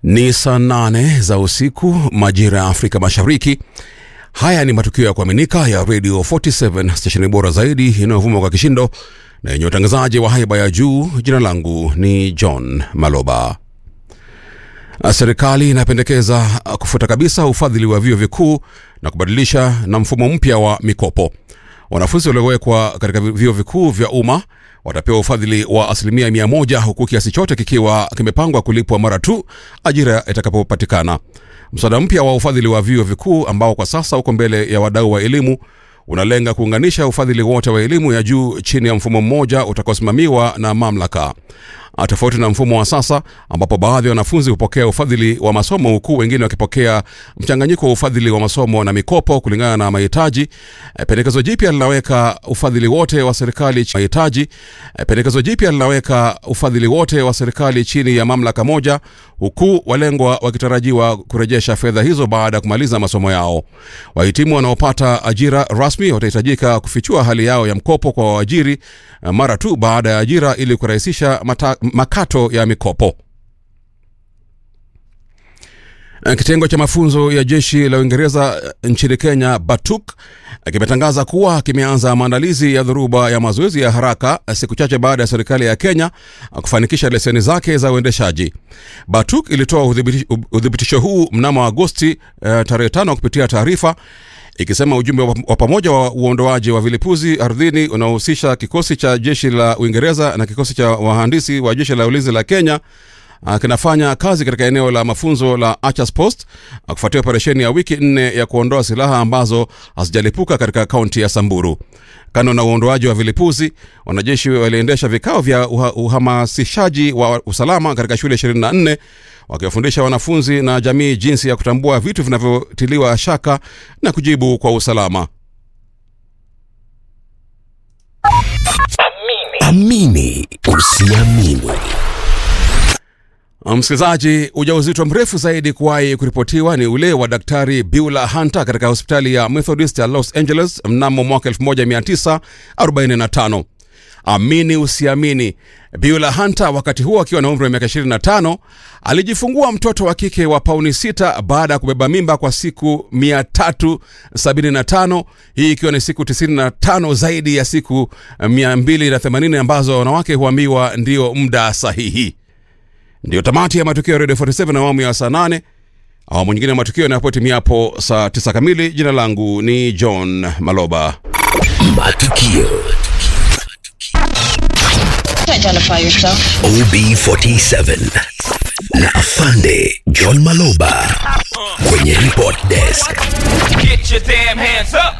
Ni saa nane za usiku majira ya Afrika Mashariki. Haya ni matukio ya kuaminika ya Radio 47 stesheni bora zaidi inayovuma kwa kishindo na yenye utangazaji wa haiba ya juu. Jina langu ni John Maloba. Serikali inapendekeza kufuta kabisa ufadhili wa vyuo vikuu na kubadilisha na mfumo mpya wa mikopo. Wanafunzi waliowekwa katika vyuo vikuu vya umma watapewa ufadhili wa asilimia mia moja huku kiasi chote kikiwa kimepangwa kulipwa mara tu ajira itakapopatikana. Mswada mpya wa ufadhili wa vyuo vikuu ambao kwa sasa uko mbele ya wadau wa elimu unalenga kuunganisha ufadhili wote wa elimu ya juu chini ya mfumo mmoja utakaosimamiwa na mamlaka tofauti na mfumo wa sasa ambapo baadhi ya wanafunzi hupokea ufadhili wa masomo huku wengine wakipokea mchanganyiko wa ufadhili wa masomo na mikopo kulingana na mahitaji. E, pendekezo jipya linaweka ufadhili wote wa serikali mahitaji. E, pendekezo jipya linaweka ufadhili wote wa serikali chini ya mamlaka moja, huku walengwa wakitarajiwa kurejesha fedha hizo baada ya kumaliza masomo yao. Wahitimu wanaopata ajira rasmi watahitajika kufichua hali yao ya mkopo kwa waajiri mara tu baada ya ajira ili kurahisisha mata, makato ya mikopo. Kitengo cha mafunzo ya jeshi la Uingereza nchini Kenya, BATUK, kimetangaza kuwa kimeanza maandalizi ya dhoruba ya mazoezi ya haraka siku chache baada ya serikali ya Kenya kufanikisha leseni zake za uendeshaji. BATUK ilitoa uthibitisho huu mnamo Agosti uh, tarehe tano kupitia taarifa ikisema ujumbe wa pamoja wa uondoaji wa vilipuzi ardhini unaohusisha kikosi cha jeshi la Uingereza na kikosi cha wahandisi wa jeshi la ulinzi la Kenya kinafanya kazi katika eneo la mafunzo la Archers Post kufuatia operesheni ya wiki nne ya kuondoa silaha ambazo hazijalipuka katika kaunti ya Samburu. Kando na uondoaji wa vilipuzi, wanajeshi waliendesha vikao vya uhamasishaji wa usalama katika shule 24 wakiwafundisha wanafunzi na jamii jinsi ya kutambua vitu vinavyotiliwa shaka na kujibu kwa usalama. Amini usiamini. Msikilizaji, ujauzito mrefu zaidi kuwahi kuripotiwa ni ule wa Daktari Beulah Hunter katika hospitali ya Methodist ya Los Angeles mnamo mwaka 1945. Amini usiamini, Beulah Hunter wakati huo akiwa na umri wa miaka 25 alijifungua mtoto wa kike wa pauni 6 baada ya kubeba mimba kwa siku 375, hii ikiwa ni siku 95 zaidi ya siku 280 ambazo wanawake huambiwa ndio muda sahihi. Ndiyo tamati ya matukio ya Radio 47 na awamu ya saa 8. Awamu nyingine ya matukio yanapotimia hapo saa 9 kamili. Jina langu ni John Maloba. Matukio Identify yourself. OB47 na Afande John Maloba kwenye report desk. Get your damn hands up.